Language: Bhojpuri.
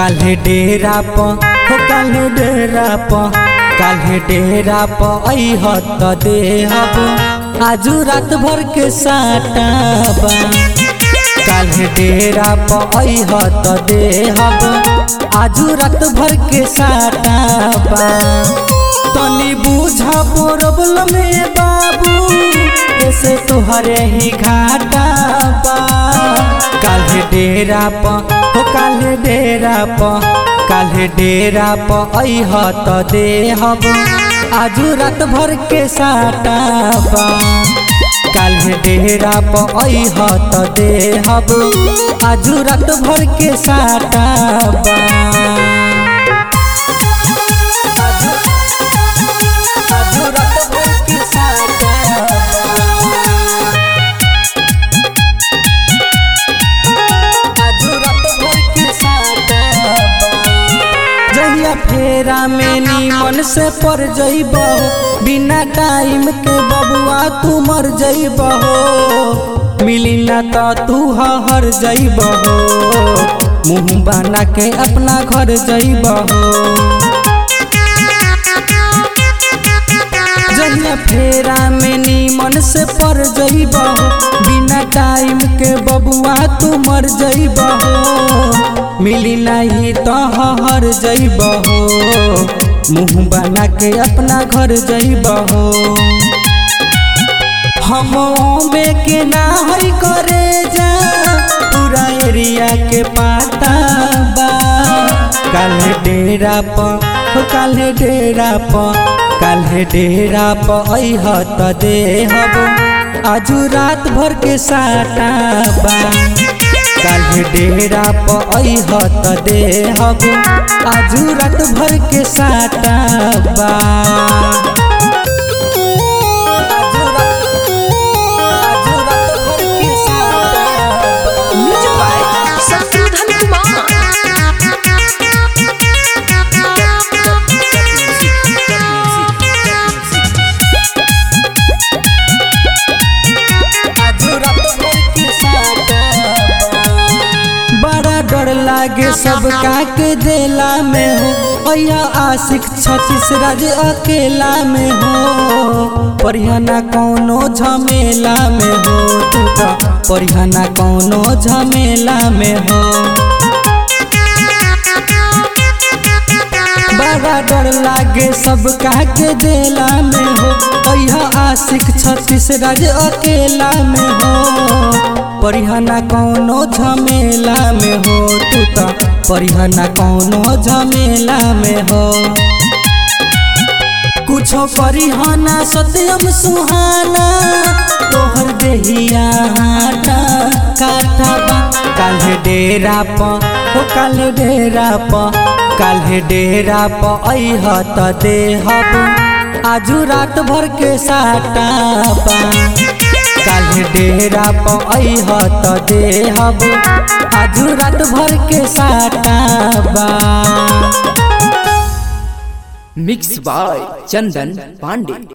काल्हे डेरा प हो काल्हे डेरा प काल्हे डेरा प अइह त देहब आजू रात भर के साटाबा काल्हे डेरा प अइह त देहब आजू रात भर के साटाबा तनी बुझा प्रॉब्लम में बाबू ऐसे तोहरे ही घाटा बा काल्हे डेरा प हो काल्हे डेरा प काल्हे डेरा प अइह त देहब आजू रात भर के साटा बा काल्हे डेरा प अइह त देहब आजू रात भर के साटा बा आजू रात भर के साटा आजू रात भर के साटा जहिया फेरा में नीमन से पर जइबहो बिना टाइम के बबुआ तू मर जइबहो मिली ना त तू हर जइबहो मुंह बना के अपना घर जइबहो जहिया फेरा में नीमन से पर जइबहो बिना टाइम के बबुआ तू मर जइबहो मिली नहीं तो हर जइबहो मुंह बना के अपना घर जइबहो हम में के ना हई करे जा पूरा एरिया के पाता बा काल्हे डेरा प हो काल्हे डेरा प काल्हे डेरा प अइह त देहब आजू रात भर के साटा बा काल्हे डेरा प अइह त देहब आजू रात भर के साटा बा आजू रात आजू रात भर के साटा बा म्यूजिक बाय शत्रुघ्न कुमार बड़ा डर लागे सब के देला में हो अया आशिक छत्तीस राज अकेला में हो परिहना कौनो झमेला में हो तू तो परिहना कौनो झमेला में हो बड़ा डर लागे सब के देला में हो अया आशिक छत्तीस राज अकेला में हो परिहना कौनो झमेला में हो तू तो परिहना कौनो झमेला में हो कुछो परिहना सत्यम सुहाना तोहर देहिया हाटा काटा बा काल्हे डेरा प हो काल्हे डेरा प काल्हे डेरा प अइह त देहब आजू रात भर के साटा बा काल्हे डेरा प अइह त देहब आजू रात भर के साटा बा मिक्स बाय चंदन पांडे